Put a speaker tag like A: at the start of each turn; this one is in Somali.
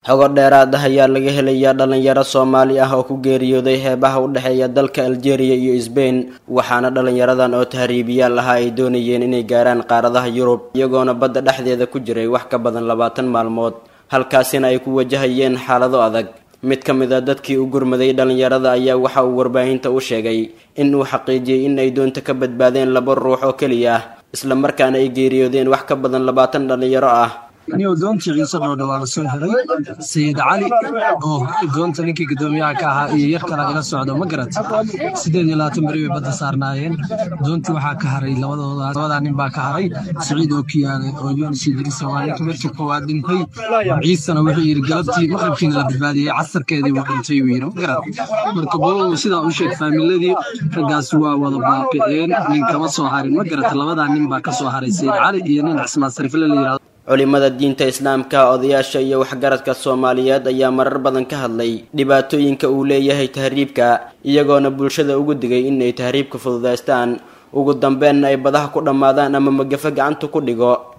A: xogo dheeraad ah ayaa laga helayaa dhalinyaro soomaali ah oo ku geeriyooday heebaha u dhexeeya dalka aljeeriya iyo sbain waxaana dhalinyaradan oo tahriibiyaal ahaa ay doonayeen inay gaaraan qaaradaha yurub iyagoona badda dhexdeeda ku jiray wax ka badan labaatan maalmood halkaasina ay ku wajahayeen xaalado adag mid ka mid a dadkii u gurmaday dhalinyarada ayaa waxa uu warbaahinta u sheegay in uu xaqiijiyey in ay doonta ka badbaadeen laba ruux oo keliya ah isla markaana ay geeriyoodeen wax ka badan labaatan dhalinyaro ah
B: niyow doontii ciise dhoodha waa la soo xiray sayid cali oo doonta ninkii guddoomiyaha ka ahaa iyo yar kala ila socdo ma garat siddeed iyo labaatan beri bay badda saarnaayeen doontii waxaa ka haray labadooda labadaa nin baa ka haray siciid oo kiyaale oo yunis idris waa ninka markii koowaad dhintay ciisena wuxuu yidhi galabtii maqribkiina la badbaadiyey casarkeedii wuu dhintay buu yidhi ma garat marka bolow sidaa u sheeg faamiladii raggaasi waa wada baaqiceen nin kama soo harin ma garat labadaa nin baa ka soo haray sayid cali iyo nin cismaan sarifle la yidhahdo
A: culimada diinta islaamka odayaasha iyo waxgaradka soomaaliyeed ayaa marar badan ka hadlay dhibaatooyinka uu leeyahay tahriibka iyagoona bulshada ugu digay inay tahriibka fududaystaan ugu dambeenna ay badaha ku dhammaadaan ama magafa gacanta ku dhigo